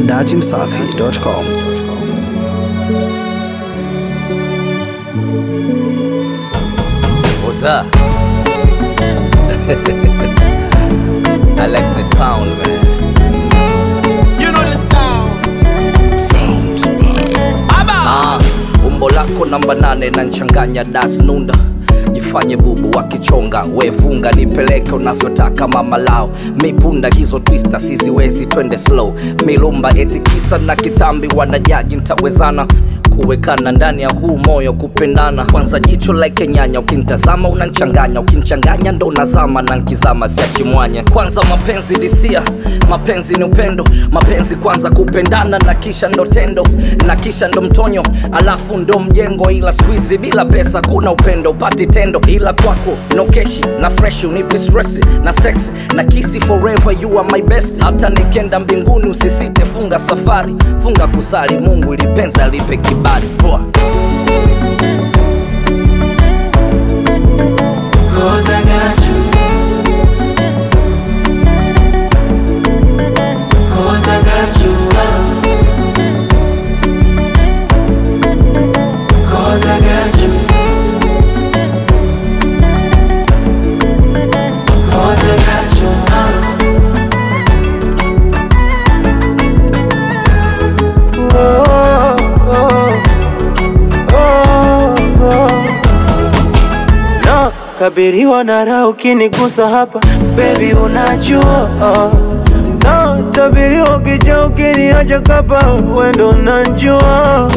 dachimsafi.com. What's up? I like the sound, man. You know the sound. Ah, umbo lako namba nane na nchanganya das nunda jifanye bubu wakichonga wefunga nipeleke unavyotaka mama lao mipunda hizo twista siziwezi twende slow milumba eti kisa na kitambi wanajaji ntawezana kuwekana ndani ya huu moyo kupendana kwanza jicho like nyanya ukinitazama unanchanganya ukinchanganya ndo nazama na nkizama siachi mwanya kwanza mapenzi disia mapenzi ni upendo mapenzi kwanza kupendana na kisha ndo tendo na kisha ndo mtonyo alafu ndo mjengo ila squeezy bila pesa kuna upendo upati tendo ila kwako no keshi na fresh unipi stress na sex na kisi forever you are my best hata nikenda mbinguni usisite funga safari funga kusali mungu ilipenza lipe kibali Poa. Cause I got you. Cause I got you. uh. Cause I got you. Cause I got you. uh. no, kabiriwa na raha ukinigusa hapa baby unajua no, tabiriwa ukija ukiniacha kapa wendo unajua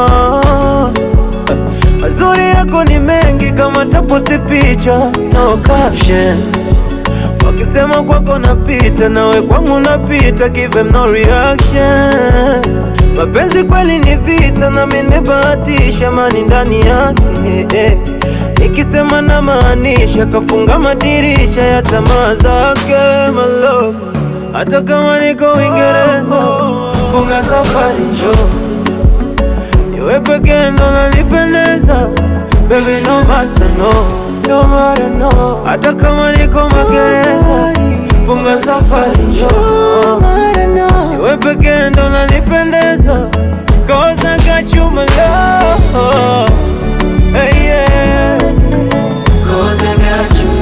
mazuri yako ni mengi kama taposti picha no caption wakisema kwako napita nawe kwangu napita give them no reaction mapenzi kweli ni vita na mimi nimebahatisha mani ndani yake eh. nikisema na maanisha kafunga madirisha ya tamaa zake my love hata kama niko Uingereza funga safari njoo niwe pekee ndo nanipendeza baby no matter no no matter no hata kama niko magereza funga safari njoo niwe pekee ndo nanipendeza cause I got you my love hey, yeah. Cause I got you.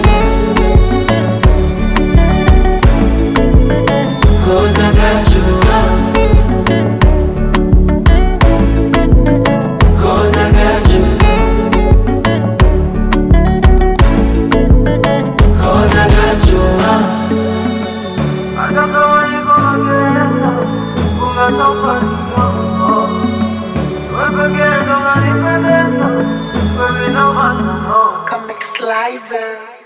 Cause I got you. uh. Cause I got you. Cause I got you. uh. Hata kama niko magereza funga safari njoo niwe pekee ndo nanipendeza baby no matter no Comic Slicer.